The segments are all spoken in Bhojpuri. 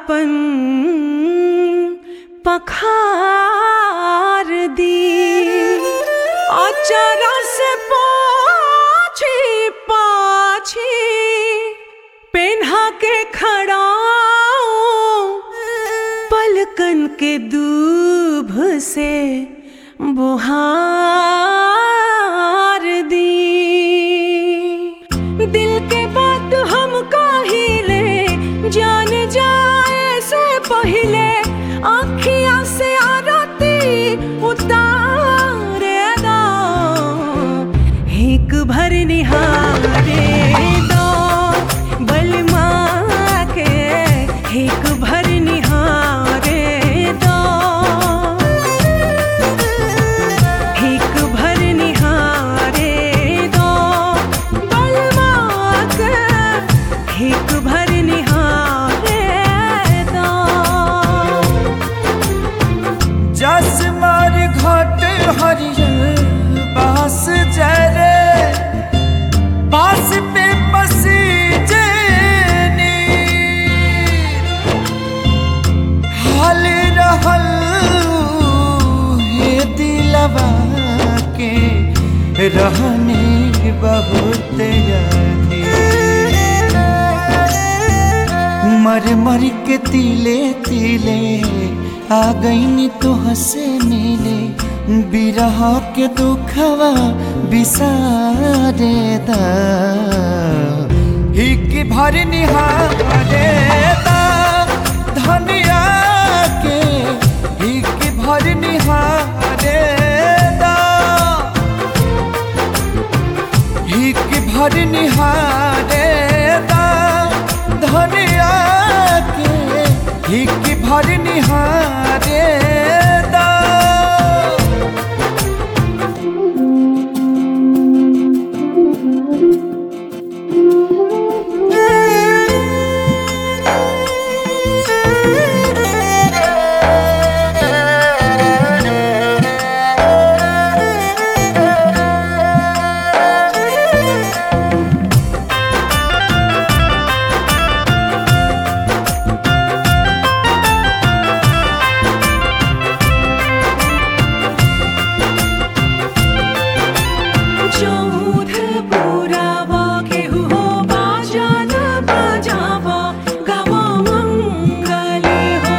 आपन पखार दी अचरा से पाछी पाछी पेन्हा के खड़ाऊं पलकन के दूभ से बुहार दी दिल के बात हम काहिले जान जाए से पहिले आखिया से आरती उतारे दो एक भर निहारे दो बलमा के एक भर निहारे दो एक भर निहारे दो बलमा के एक भर निहारे दो जस मार घाट हरियर बास जरे बास पे बसी जेनी हाल रहल हे दिलवा के रहने बहुत यानी मर मर के तिले तिले आ गईनी तो हंसे मिले बिरह के दुखवा बिसारे दा हिक भर निहारे दा धनिया के हिक भर निहारे दा हिक भर निहारे दा धनिया के हिक भर निहारे दा चौथ पुरावा केहू हो बाजान बजावा गावा मंगल हो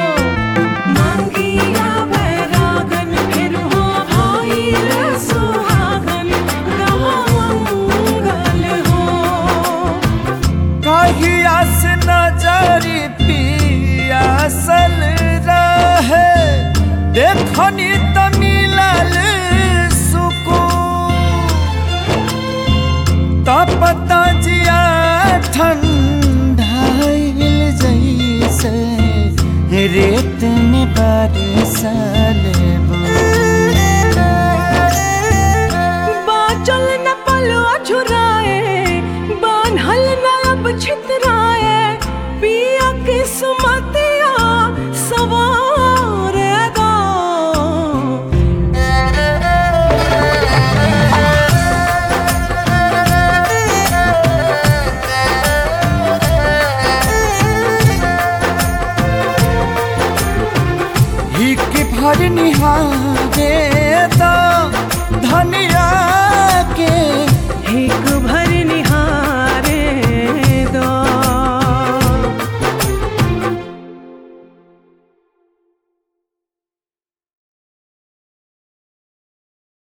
मंगिया बैरागन फिर हो भाईल सुहागन गावा मंगल हो कहिया से नजरी पियासल रहे देखनी त मिलल सुकून तपता जिया ठंडाइल जैसे रेत में बरसल बाचल न पलो झुराए बान्हल न अब छितराए पिया किस्मतिया सवार दो हिक भर निहारे दा